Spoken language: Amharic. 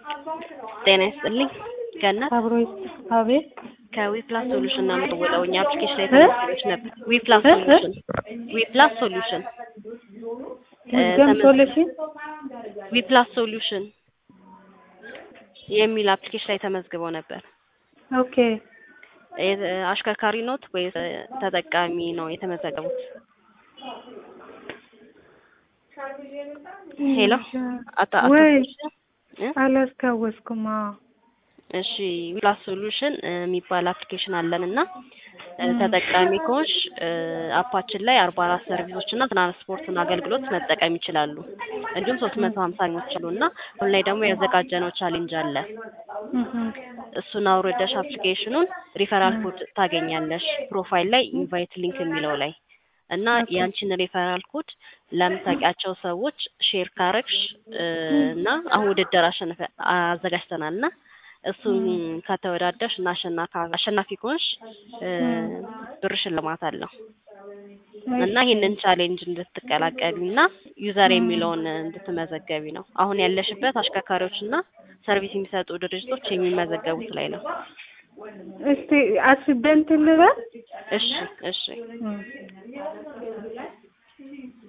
ጤና ይስጥልኝ ገነት አብሮ አቤት ከዊፕላስ ሶሉሽን ነው የምደውለው። እኛ አፕሊኬሽን ላይ ተመዝግበሽ ነበር። ዊፕላስ ሶሉሽን ዊፕላስ ሶሉሽን ውዝደም ሶሉሽን ዊፕላስ ሶሉሽን የሚል አፕሊኬሽን ላይ ተመዝግበው ነበር። ኦኬ የ- አሽከርካሪ ኖት ወይስ ተጠቃሚ ነው የተመዘገቡት? ሄሎ አታ አታ ወይ እ? አላስታወስኩም። አዎ እሺ ዊፕላስ ሶሉሽን የሚባል አፕሊኬሽን አለን እና እ፣ ተጠቃሚ ከሆንሽ እ፣ አፓችን ላይ አርባ አራት ሰርቪሶች እና ትራንስፖርትን አገልግሎት መጠቀም ይችላሉ። እንዲሁም ሶስት መቶ ሀምሳኞች አሉ እና አሁን ላይ ደግሞ ያዘጋጀነው ቻሌንጅ አለ። እህ እሱን አውርደሽ አፕሊኬሽኑን ሪፈራል ኮድ ታገኛለሽ ፕሮፋይል ላይ ኢንቫይት ሊንክ የሚለው ላይ እና ያንቺን ሪፈራል ኮድ ለምታውቂያቸው ሰዎች ሼር ካረግሽ እ፣ እና አሁን ውድድር አሸንፈ አዘጋጅተናል እና እሱን ከተወዳደርሽ እና አሸናፊ አሸናፊ ከሆንሽ እ፣ ብር ሽልማት አለው እና ይህንን ቻሌንጅ እንድትቀላቀሉ እና ዩዘር የሚለውን እንድትመዘገቢ ነው። አሁን ያለሽበት አሽከርካሪዎች እና ሰርቪስ የሚሰጡ ድርጅቶች የሚመዘገቡት ላይ ነው። እስቲ አስቤ እንትን ልበል እሺ እሺ እም።